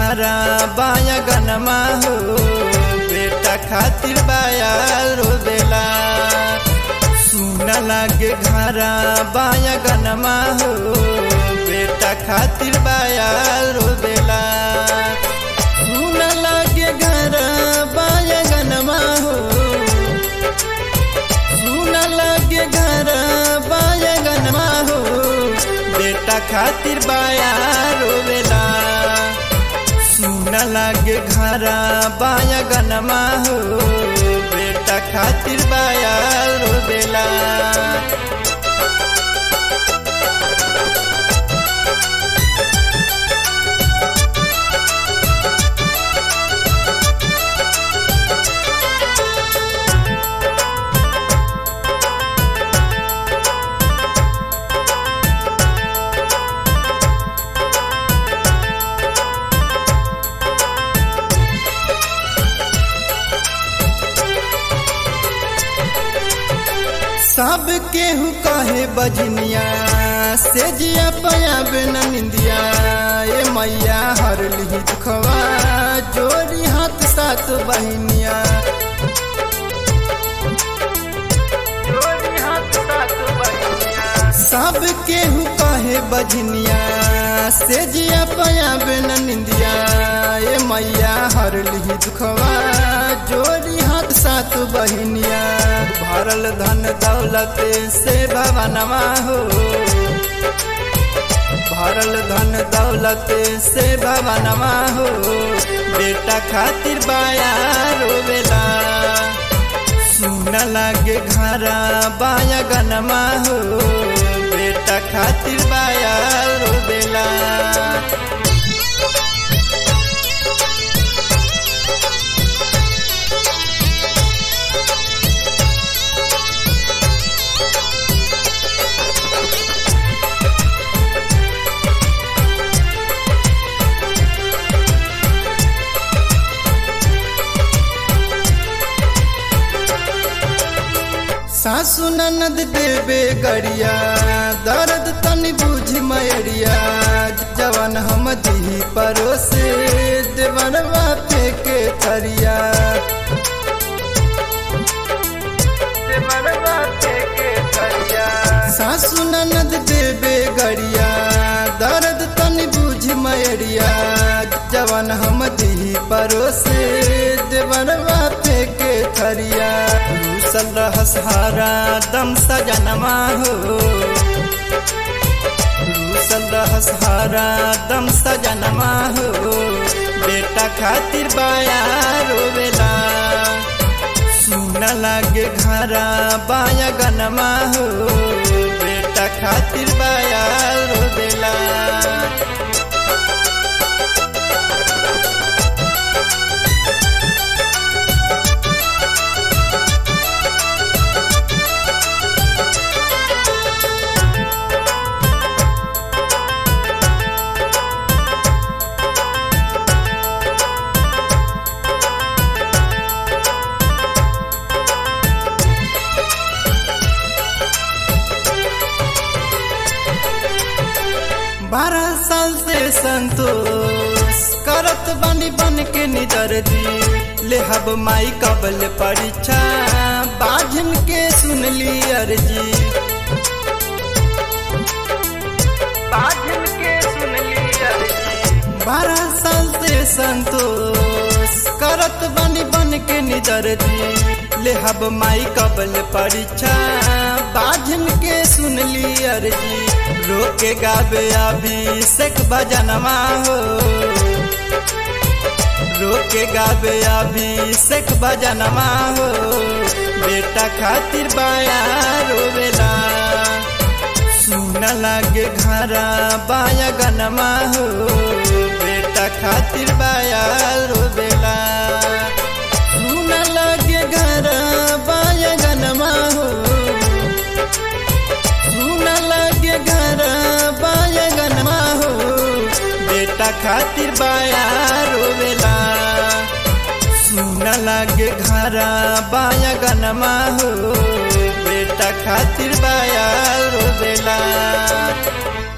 घरा बाया गनमा हो बेटा खातिर बाया रोबेला सुन लागे घरा बाया गनमा हो बेटा खातिर बाया रोबेला सुन लागे घरा बाया गनमा हो सुन लागे घरा बाया गनमा हो बेटा खातिर बाया रोवेला सुन लागे घरा बाया गनमा हो बेटा खातिर बाया रोवेला सब केहू कहे बजनिया से जिया पयाब न निंदिया ए मैया हर लिही दुखवा जोड़ी हाथ साथ बहनिया सब केहू कहे बजनिया से जिया पयाब न निंदिया ए मैया हर लिही दुखवा जोड़ी हाथ साथ बहनिया भरल धन दौलत से भवनवा हो भरल धन दौलत से भवनवा हो बेटा खातिर बाया रोवेला सुन लागे घरा बाया गनमा हो बेटा खातिर बाया रोवेला सासु ननद देवे गड़िया दर्द तनी बुझ मैरिया जवन हम दी परोसे देवरवा फेंके थरिया सासु ननद देवे गड़िया दर्द तनी बुझ मैरिया जवन हम दी परोसे देवरवा फेंके थरिया रूसल रहस हारा दम सजनमा हो रूसल रहस हारा दम सजनमा हो बेटा खातिर बाया रोवेला सुन लागे घरा बाया गनमा हो बेटा खातिर बाया रोवेला बारह साल से संतोष करत बनी बन के निदर दी ले हब माई कबल परीक्षा बाझन के सुन ली अर्जी बाझन के सुन ली अर्जी बारह साल से संतोष करत बनी बन के निदर दी ले हब माई कबल परीक्षा बाझन के सुन ली अर्जी रोके गाबे अभिषेक भजनमा हो रोके गाबे अभिषेक भजनमा हो बेटा खातिर बाया रोवेला सुन लागे घरा बाया गनमा हो बेटा खातिर बाया रोवेला सुन लागे घरा बाया गनमा हो सुन लागे घरा बाया गनमा हो बेटा खातिर बाया रोवेला सुन लागे घरा बाया गनमा हो बेटा खातिर बाया रोवेला